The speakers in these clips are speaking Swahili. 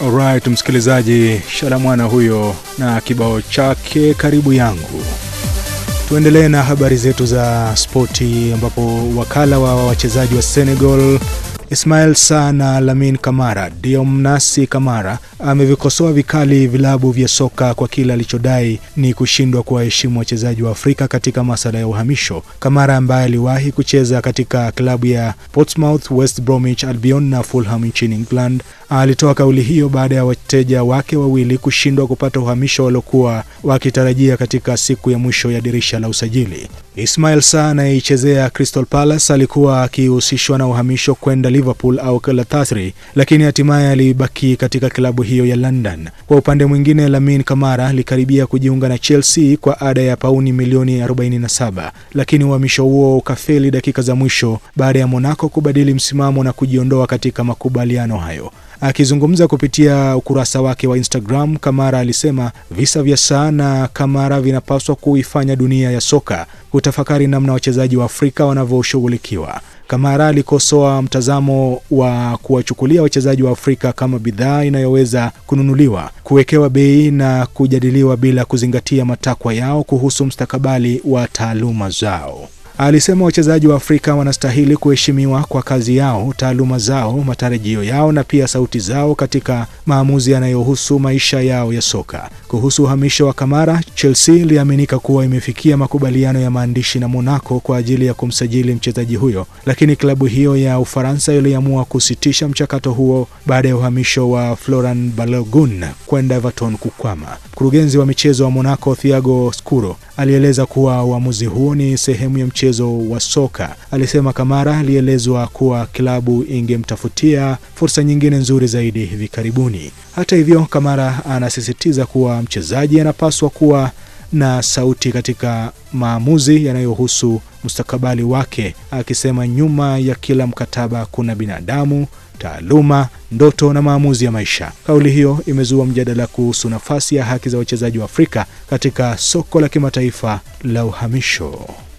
Alright, msikilizaji, Shalamwana huyo na kibao chake karibu yangu. Tuendelee na habari zetu za spoti, ambapo wakala wa wachezaji wa Senegal Ismail Sarr na Lamine Kamara Diomnasi Kamara amevikosoa vikali vilabu vya soka kwa kile alichodai ni kushindwa kuwaheshimu wachezaji wa Afrika katika masala ya uhamisho. Kamara ambaye aliwahi kucheza katika klabu ya Portsmouth, West Bromwich Albion na Fulham nchini England alitoa kauli hiyo baada ya wateja wake wawili kushindwa kupata uhamisho waliokuwa wakitarajia katika siku ya mwisho ya dirisha la usajili. Ismail Sarr anayeichezea Crystal Palace alikuwa akihusishwa na uhamisho kwenda Liverpool au Galatasaray, lakini hatimaye alibaki katika klabu hiyo ya London. Kwa upande mwingine, Lamine Kamara alikaribia kujiunga na Chelsea kwa ada ya pauni milioni 47, lakini uhamisho huo ukafeli dakika za mwisho baada ya Monaco kubadili msimamo na kujiondoa katika makubaliano hayo. Akizungumza kupitia ukurasa wake wa Instagram, Kamara alisema visa vya Sarr na Kamara vinapaswa kuifanya dunia ya soka kutafakari namna wachezaji wa Afrika wanavyoshughulikiwa. Kamara alikosoa mtazamo wa kuwachukulia wachezaji wa Afrika kama bidhaa inayoweza kununuliwa, kuwekewa bei na kujadiliwa bila kuzingatia matakwa yao kuhusu mustakabali wa taaluma zao. Alisema wachezaji wa Afrika wanastahili kuheshimiwa kwa kazi yao, taaluma zao, matarajio yao na pia sauti zao katika maamuzi yanayohusu maisha yao ya soka. Kuhusu uhamisho wa Kamara, Chelsea iliaminika kuwa imefikia makubaliano ya maandishi na Monaco kwa ajili ya kumsajili mchezaji huyo, lakini klabu hiyo ya Ufaransa iliamua kusitisha mchakato huo baada ya uhamisho wa Florent Balogun kwenda Everton kukwama. Mkurugenzi wa michezo wa Monaco Thiago Scuro alieleza kuwa uamuzi huo ni sehemu ya mchezo wa soka. Alisema Kamara alielezwa kuwa klabu ingemtafutia fursa nyingine nzuri zaidi hivi karibuni. Hata hivyo, Kamara anasisitiza kuwa mchezaji anapaswa kuwa na sauti katika maamuzi yanayohusu mustakabali wake, akisema nyuma ya kila mkataba kuna binadamu, taaluma, ndoto na maamuzi ya maisha. Kauli hiyo imezua mjadala kuhusu nafasi ya haki za wachezaji wa Afrika katika soko la kimataifa la uhamisho.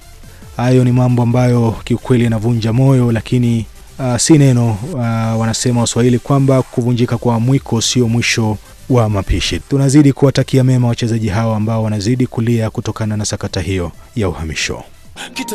Hayo ni mambo ambayo kiukweli yanavunja moyo, lakini uh, si neno uh, wanasema Waswahili kwamba kuvunjika kwa mwiko sio mwisho wa mapishi. Tunazidi kuwatakia mema wachezaji hawa ambao wanazidi kulia kutokana na sakata hiyo ya uhamisho.